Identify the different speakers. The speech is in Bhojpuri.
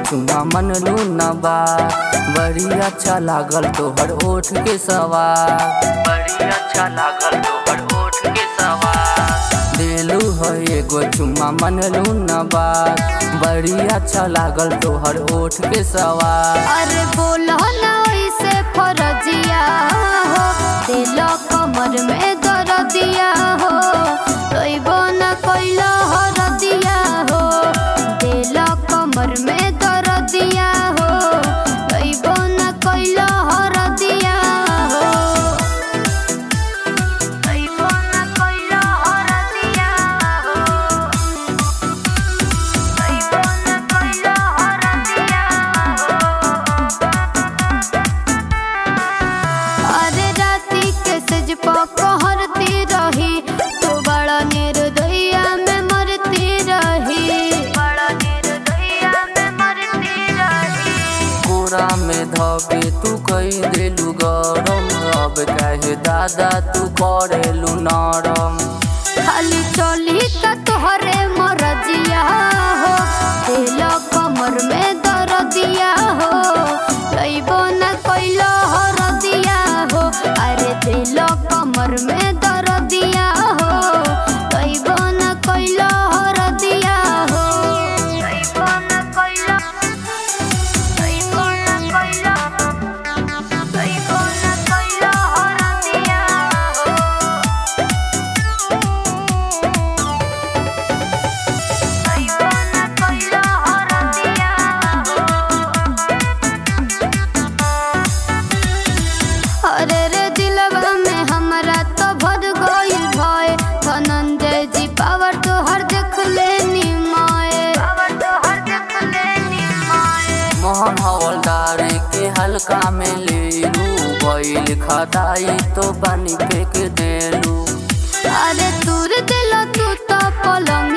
Speaker 1: चुमा मन न बा बड़ी अच्छा लागल तोहर ओठ के सवार बड़ी अच्छा लागल तोहर ओठ के सवार दिलू है एगो चुमा मन न बा बड़ी अच्छा लागल तोहर ओठ के सवार
Speaker 2: अरे बोलो ना ऐसे फरजिया हो दिल कमर में दर्दिया हो रोइबो ना कोइलो हरदिया हो दिल कमर में दर्दिया हो रोइबो ना कोइलो हरदिया हो रोइबो ना कोइलो हरदिया हो रोइबो ना कोइलो हरदिया हो अरे राती के सज कहरती रही तू बड़ा निर्दया में मरती रही बड़ा निर्दया में मरती रही
Speaker 1: कोरा में धके तू कई देलू गरम अब काहे दादा तू करेलू नरम
Speaker 2: खाली चली त तोहरे मरजिया हो दिल कमर में दर्दिया हो लइबो न कोइलो हरदिया हो अरे दिल कमर में दर्दिया हो लइबो न कोइलो हरदिया हो लइबो न कोइलो लइबो न कोइलो लइबो न कोइलो हरदिया हो लइबो न कोइलो हरदिया हो अरे रे दिलवा में हमरा तो भर गइल भय धनंजय जी पावर तो हर देख लेनी माए पावर तो हर देख लेनी माए
Speaker 1: मोहन हवलदार के हल्का में लेलू बैल खदाई तो पानी फेंक देलू
Speaker 2: अरे दूर दिल तू तो पलंग